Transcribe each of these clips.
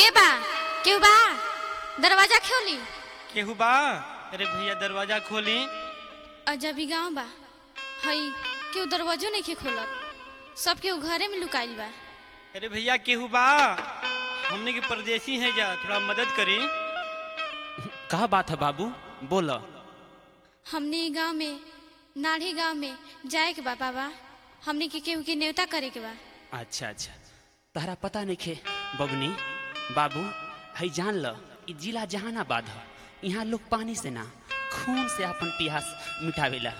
बा केहू बा दरवाजा खोली केहू बा अरे भैया दरवाजा खोली अजब ही गाँव बा हई केहू दरवाजो नहीं खोलत सब केहू घरे में लुकाइल बा अरे भैया केहू बा हमने के परदेसी हैं जा थोड़ा मदद करी का बात है बाबू बोल हमने ई गाँव में नाढ़ी गाँव में जाए के बा बाबा हमने के केहू के न्योता करे के बा अच्छा अच्छा तहरा पता नहीं खे बबनी बाबू है जान ल ई जिला जहानाबाद ह यहाँ लोग पानी से ना खून से अपन प्यास मिटावेला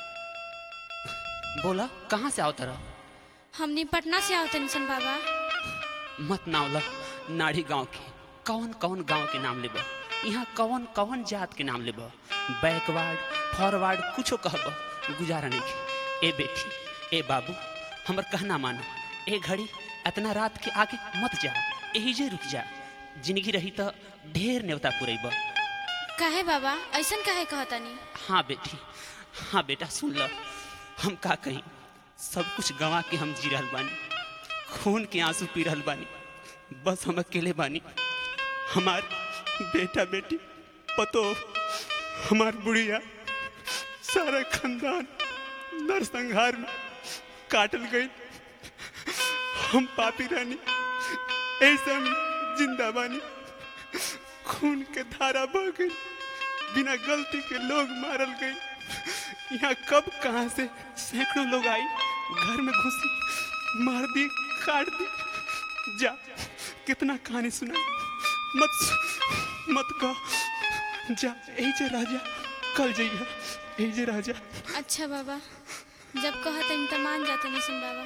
बोला कहाँ से आओ तरह हमने पटना से आवत सन बाबा मत नावल नाड़ी गांव के कौन कौन गांव के नाम लेब यहाँ कौन कौन जात के नाम लेब बैकवर्ड फॉरवर्ड कुछो कहब गुजारा नहीं के ए बेटी ए बाबू हमर कहना मानो ए घड़ी इतना रात के आगे मत जा यही जे रुक जा जिंदगी रही तो ढेर न्योता पुरेब काहे बाबा ऐसन काहे कहतनी हाँ बेटी हाँ बेटा सुन ल हम का कहीं सब कुछ गंवा के हम जी रहल बानी खून के आंसू पी रहल बानी बस हम अकेले बानी हमार बेटा बेटी पतो हमार बुढ़िया सारा खानदान नरसंहार में काटल गई हम पापी रानी ऐसे हम जिंदा बानी खून के धारा बह गई बिना गलती के लोग मारल गए यहाँ कब कहाँ से सैकड़ों लोग आई घर में घुसी मार दी काट दी जा कितना कहानी सुना मत सु- मत कह जा यही जे राजा कल जइया यही जे राजा अच्छा बाबा जब कहतनी तो मान जातनी सन बाबा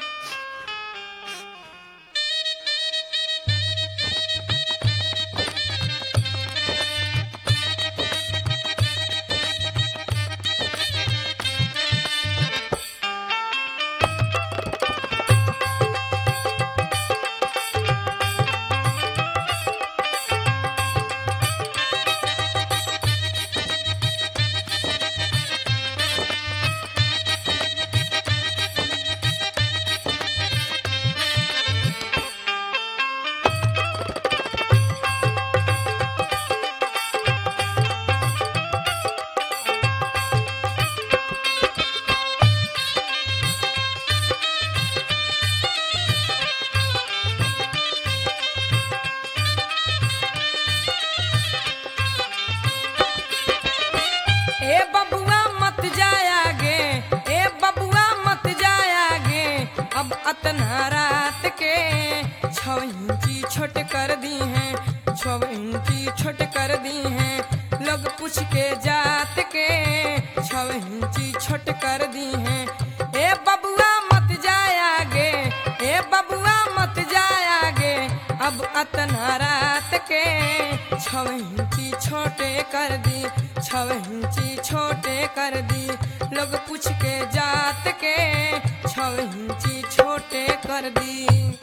ए बबुआ मत जायागे ए बबुआ मत जायागे अब अतना रात के छो इंची छोट कर दी हैं छो इंची छोट कर दी हैं लोग पूछ के जात के छो इंची छोट कर दी हैं ए बबुआ मत जायागे ए बबुआ मत जायागे अब अतना रात के छो इंची छोटे कर दी छो इंची छोटे कर दी लोग पूछ के जात के छो इंची छोटे कर दी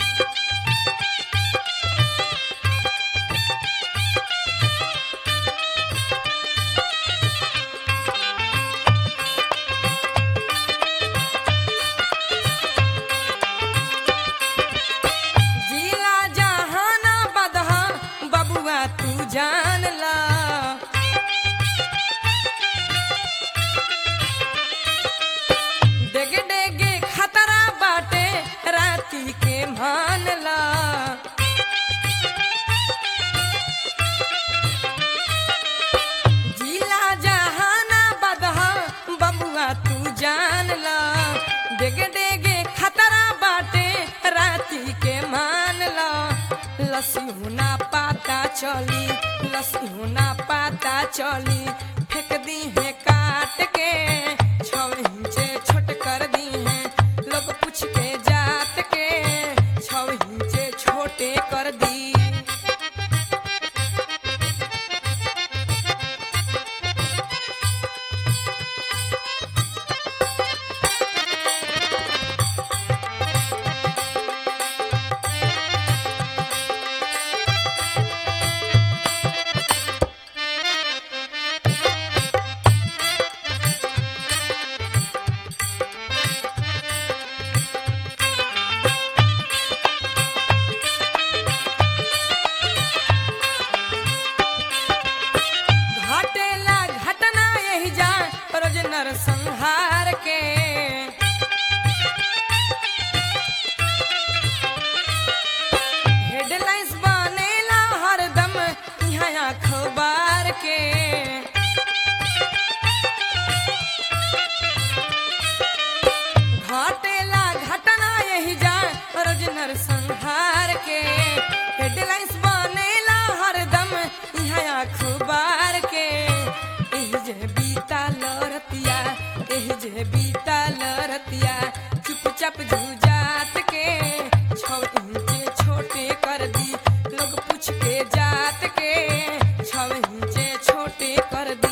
जिला जहाना बदहा बबुआ तू जान ला डेगे डेगे खतरा बाटे राती के मान ला जिला जहाना बदहा बबुआ तू जान ला डेगे डेगे खतरा बाटे राती के मान ला लसी होना पाता चली लसी होना पाता चली फेंक दी है काट के छो इंचे छोट कर दी है लोग पूछ के जात के छो इंचे छोटे कर दी नरसंहार के हेडलाइंस बनेला हरदम यहाँ अखबार के एही जे बीता लरतिया एही जे बीता लरतिया चुपचाप जुजात के छौ इंचे छोटे कर दी लोग पूछ के जात के छौ इंचे छोटे कर दी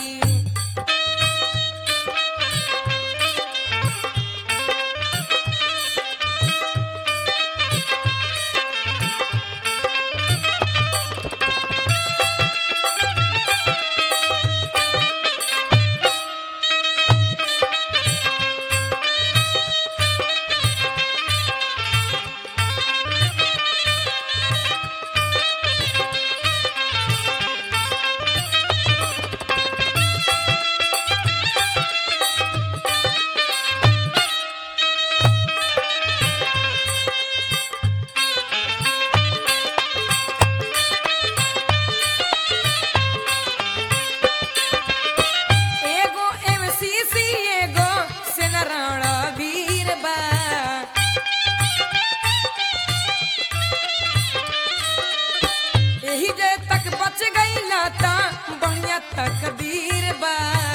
एगो एमसीसी एगो सेनाराण वीर बा एही जे तक बच गईला ता बढ़िया तकदीर बा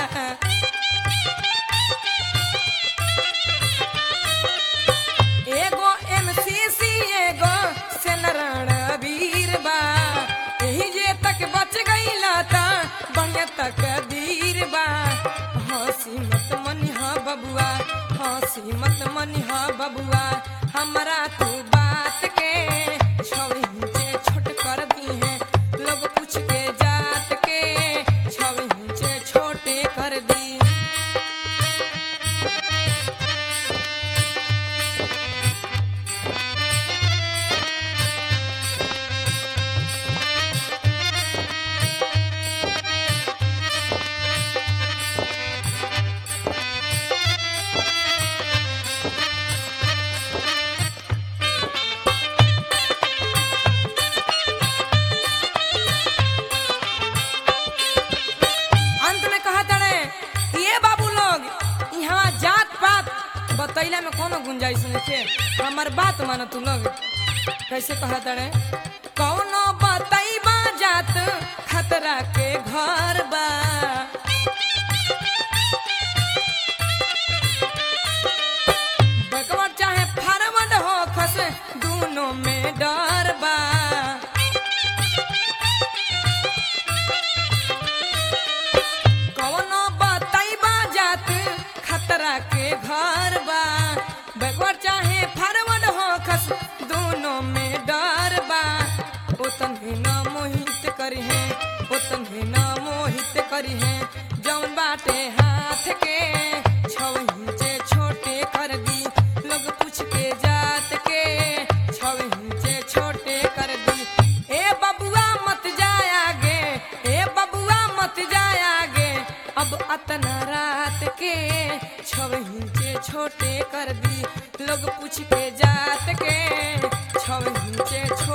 एगो एमसीसी एगो सेनाराण वीर बा एही जे तक बच गईला ता बढ़िया तकदीर बा हंसी मत मनिहा बबुआ हंसी मत मनिहा बबुआ हमरा तू बात के छौ इंचे छोट कर दी है लोग पूछ के जात के छौ इंचे छोटे कर दी अंत में कहा तड़े ये बाबू लोग यहाँ जात पात बतैला में कोनो गुंजाइश नहीं थे हमार बात मानो तू लोग कैसे कहा तड़े कौनो बतैबा जात खतरा के घर बा बैकवर्ड चाहे फॉरवर्ड हो खस दोनों में डर बा कौनो बतैबा जात खतरा के घर बा बैकवर्ड चाहे फॉरवर्ड हो खस दोनों में डर बा ओतने न मोहित करी है ओतने न मोहित करी है जौन बाटे हाथ के छौ इंचे छोटे कर दी लोग पूछ के जात के छौ इंचे छोटे कर दी ए बबुआ मत जाए आगे ए बबुआ मत जाए आगे अब अतना रात के छौ इंचे छोटे कर दी लोग पूछ के जात के छौ इंचे छोटे